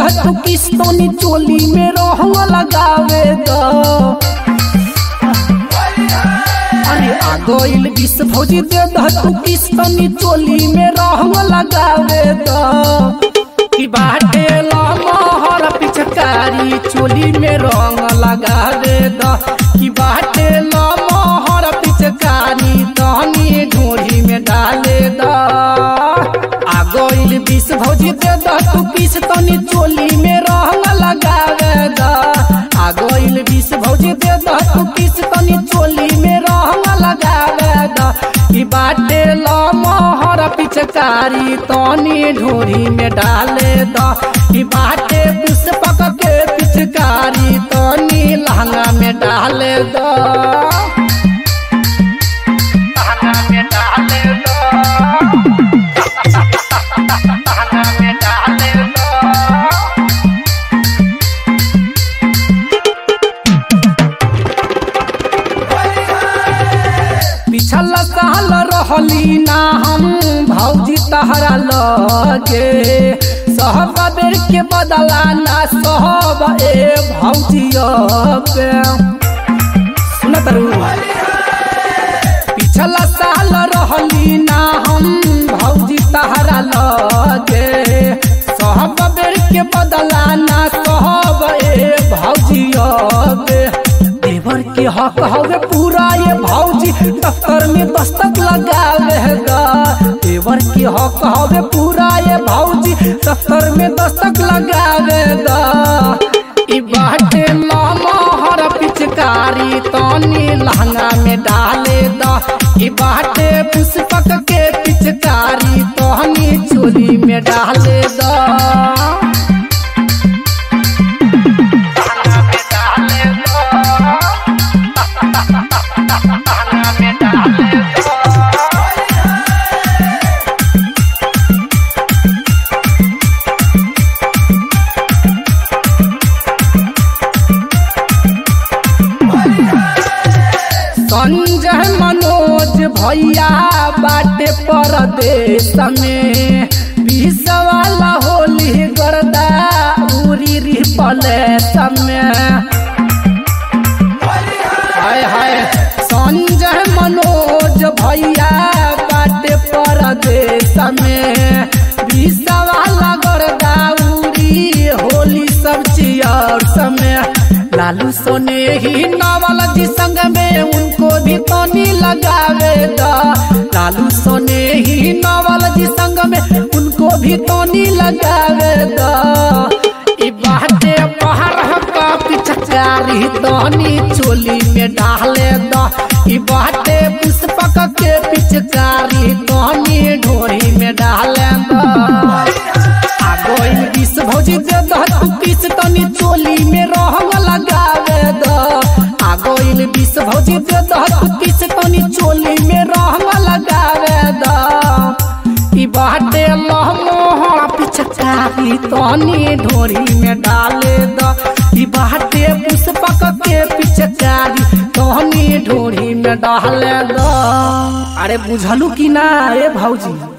द तू किस्तोनी चोली में रहवा लगावे द अरे आ गइल विष भौजी दे द तू किस्तोनी चोली में रहवा लगावे द की बाटे लमहर पिचकारी चोली में रंग लगावे द की बाटे लमहर पिचकारी तहनी ढोरी में डाले द आ गइल विष भौजी दे द तू किस तनी चोली में रंग लगावे द आ गइल विष भौजी दे द तू किस तनी चोली में रंग लगावे द की बाटे लमहर पिचकारी तनी ढोरी में डाले द की बाटे पुष्पक के पिचकारी तनी लहंगा में डाले द लहंगा में डाले द लहंगा में डाले द पिछल साल रहली ना हम भौजी तहरा लगे सहब बेर के बदला ना सहब ए भौजी पे सुनत रहू पिछला साल रहली ना हम भौजी तहरा लगे सहब बेर के बदला ना सहब ए भौजी पे देवर के हक हवे पूरा ये भौजी दफ्तर में दस्तक लगावे दा देवर के हक हवे पूरा ये भौजी दफ्तर में दस्तक लगावे दा ई बाटे लमहर पिचकारी तनी लहंगा में डाले दा ई बाटे पुष्पक के पिचकारी तनी चोली में डाले दा लहंगा में डाले दा लहंगा में डाले दा संजय मनोज भैया बाटे परदेश में बीस वाला होली गर्दा उरी रिपल समय हाय हाय संजय मनोज भैया बाटे परदेश में बीस वाला गर्दा उरी होली सब चियर समय लालू सोने ही नावल जी संग में उनको भी तनी लगावे दा लालू सोने ही नावल जी संग में उनको भी तनी लगावे दा ई बाटे पहाड़ का पिचकारी तनी चोली में डाले दा ई बाटे पुष्पक के पिचकारी तनी ढोरी में डाले दा आ गइल विष भौजी दे द तू किस तनी चोली में रहंग लगावे द आ गइल विष भौजी दे द तू किस तनी चोली में रहंग लगावे द ई बाटे लहमोहर पिचकारी तनी ढोरी में डाले द ई बाटे पुष्पक के पिचकारी तनी ढोरी में डाले द अरे बुझलू कि ना रे भौजी